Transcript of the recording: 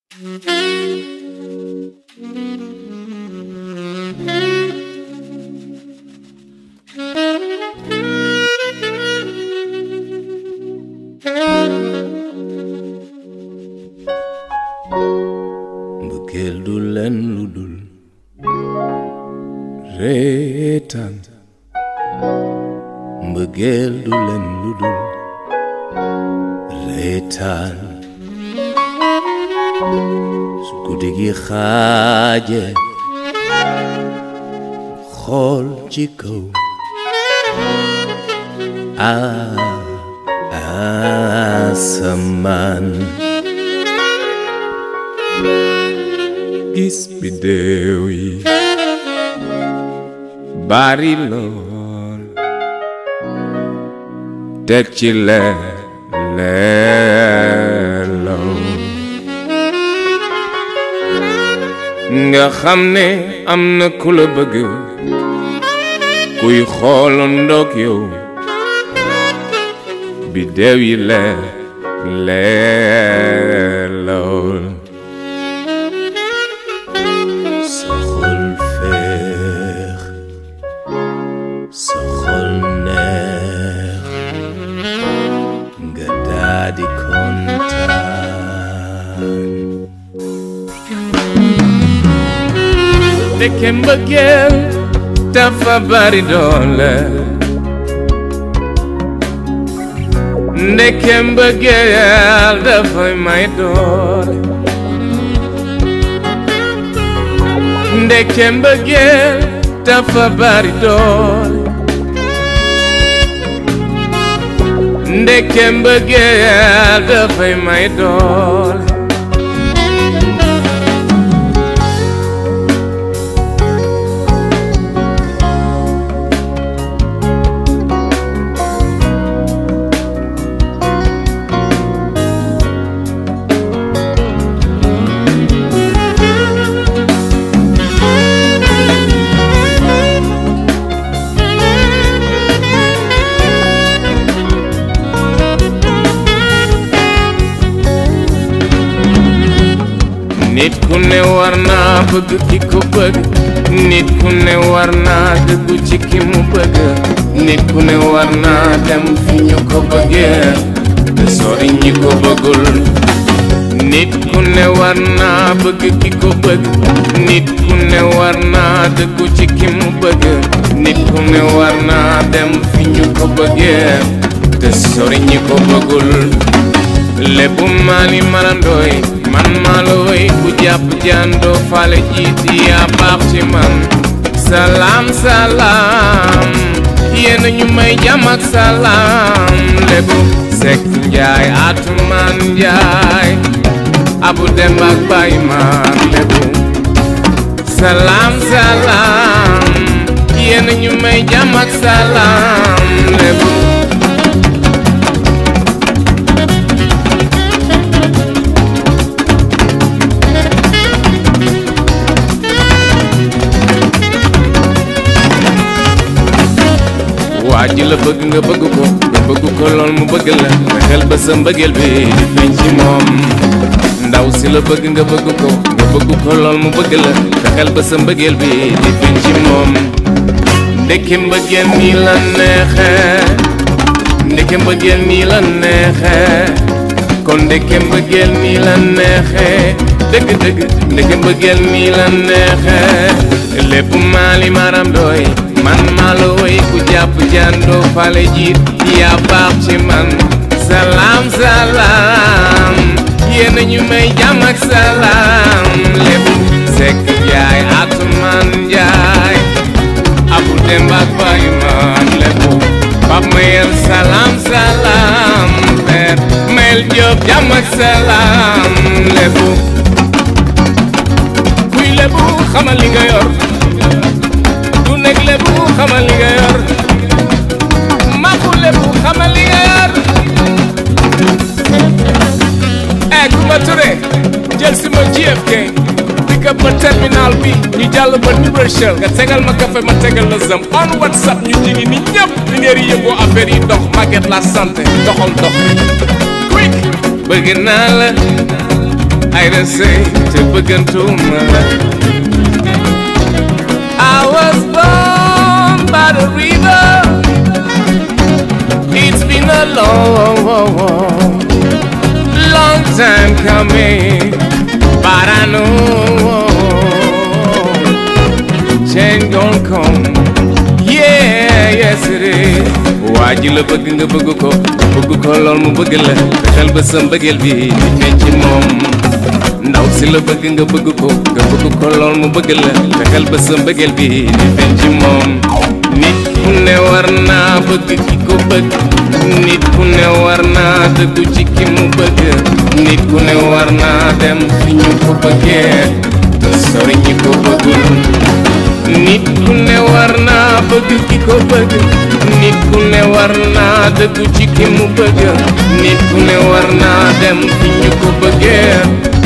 mbëggeel du len lu dul reetaan mbëggeel du len lu dul reetaan su guddi gi xaaje xool ci kaw asamaan gis biddeew yi bari lool teg ci leer leerlaw nga xam ne am na ku la bëgg kuy xoolandoog yow biddeew yi leer leerlaw sa xol feex sa xol neex nga daadi kontaan ndeke mbëggeel dafa bari doole ndeke mbëggeel dafay may doole ndeke mbëggeel dafa bari doole ndeke mbëggeel dafay may doole nit ku ne war naa bëgg ki ko bëgg nit ku ne war naa dëggu ci ki mu bëgg nit ku ne war naa dem fi ñu ko bëggee te sori ñi ko bëggul nit ku ne war naa bëgg ki ko bëgg nit ku ne war naa dëggu ci ki mu bëgg nit ku ne war naa dem fi ñu ko bëggee te sori ñi ko bëggul lébu maali marandooy man maalooy bu jàpp jàndoo fale jiiti yaa baax ci man salaam salaam yéen ñu may jàmm ak salaam lébu sekk njaay atumaan njaay abu dem ak bay maar lébu salaam salaam yéen ñu may jàmm ak salaam lébu waa ji la bëgg nga bëgg ko nga bëgg ko lool mu bëgg la fexeel ba sa mbëggeel bi di feeñ ci moom ndaw si la bëgg nga bëgg ko nga bëgg ko lool mu bëgg la fexeel ba sa mbëggeel bi di feeñ ci moom ndeke mbëggeel nii la neexe ndeke mbëggeel nii la neexe kon ndeke mbëggeel nii la neexe dëgg dëgg ndeke mbëggeel nii la neexe lépp maali maram doy man maa la woy ku jàpp jàndoo fale jiit yaa baax ci man salaam salaam yéen ñu may jàmm ak salaam lépp sekk jaay atumaan jaay abu demb ak bay man lépp pap mayel salaam salaam per mayel jóob jàmm ak salaam lépp kuy lépp xamal li nga yor nekk lebu xamal li nga yor maxu lebu xamal li nga yor eh Coumba Touré jël si ma JFK pick up ba terminal bi ñu jàll ba New Rochelle nga tegal ma café ma tegal la zam on whatsapp ñu jigi ni ñëpp li ngeen yëngoo affaire yi dox màgget la santé doxal dox quick bëgg naa la ay da sëy te bëggantuma la I was born by the river It's been a long, long time coming But I know change gon' come Yeah, yes it is waa ji la bëgg nga bëgg ko bëgg ko lool mu bëgg la fexeel ba sa mbëggeel bi di feeñ ci moom ndaw si la bëgg nga bëgg ko nga bëgg ko lool mu bëgg la fexeel ba sa mbëggeel bi di feeñ ci moom nit ku ne war naa bëgg ki ko bëgg nit ku ne war naa dëggu ci ki mu bëgg nit ku ne war naa dem fi ñu ko bëggee te sori ñi ko bëggul nit ku ne war naa bëgg ki ko bëgg nit ku ne war naa dëggu ci ki mu bëgg nit ku ne war naa dem fi ñu ko bëggee